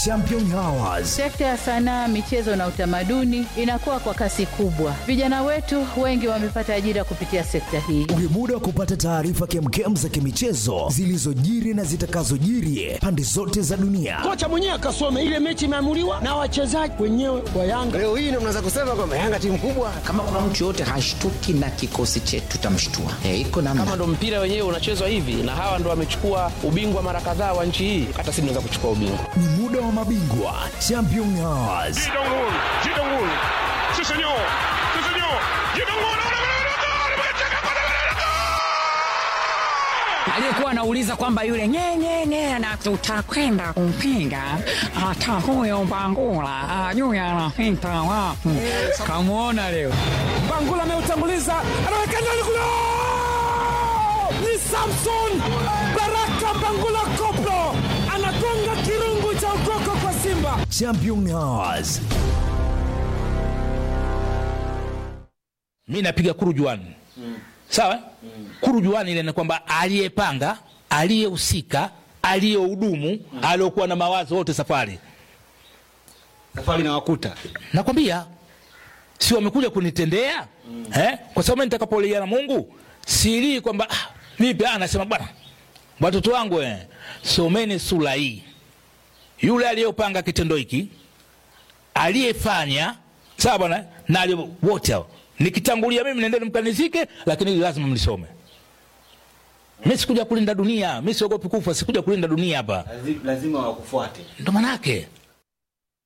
Champion Hours. Sekta ya sanaa, michezo na utamaduni inakuwa kwa kasi kubwa. Vijana wetu wengi wamepata ajira kupitia sekta hii. Ni muda wa kupata taarifa kemkem za kimichezo zilizojiri na zitakazojiri pande zote za dunia. Kocha mwenyewe akasome ile mechi imeamuliwa na wachezaji wenyewe wa Yanga. Leo hii ndio mnaweza kusema kwamba Yanga timu kubwa. Kama kuna mtu yoyote hashtuki na kikosi chetu tutamshtua. E, iko namna. Kama ndo mpira wenyewe unachezwa hivi na hawa ndo wamechukua ubingwa mara kadhaa wa nchi hii, hata sisi tunaweza kuchukua ubingwa. Ni muda wa mabingwa Champion Hours. aliyekuwa anauliza kwamba yule nyenyenye na tutakwenda kumpinga hata huyo Bangula ajui anapita wapi. Kamwona leo Bangula ameutanguliza, anaweka ndani kule, ni Samson Baraka Bangula Koplo anagonga kirungu cha ukoko kwa Simba. Champion Hours. mi napiga kurujuani mm. sawa mm. kurujuani ile ni kwamba aliyepanga aliyehusika aliyehudumu mm. aliyokuwa na mawazo wote safari Safari na wakuta. nakwambia si wamekuja kunitendea mm. eh? kwa sababu mimi nitakapolia na mungu silii kwamba ah, vipi ah, nasema bwana watoto wangu eh, someni sura hii yule aliyopanga kitendo hiki aliyefanya sawa bwana na aliye- wote hao nikitangulia mimi nendeni mkanizike lakini hili lazima mlisome mi sikuja kulinda dunia mi siogopi kufa sikuja kulinda dunia hapa Lazima wakufuate. ndo manake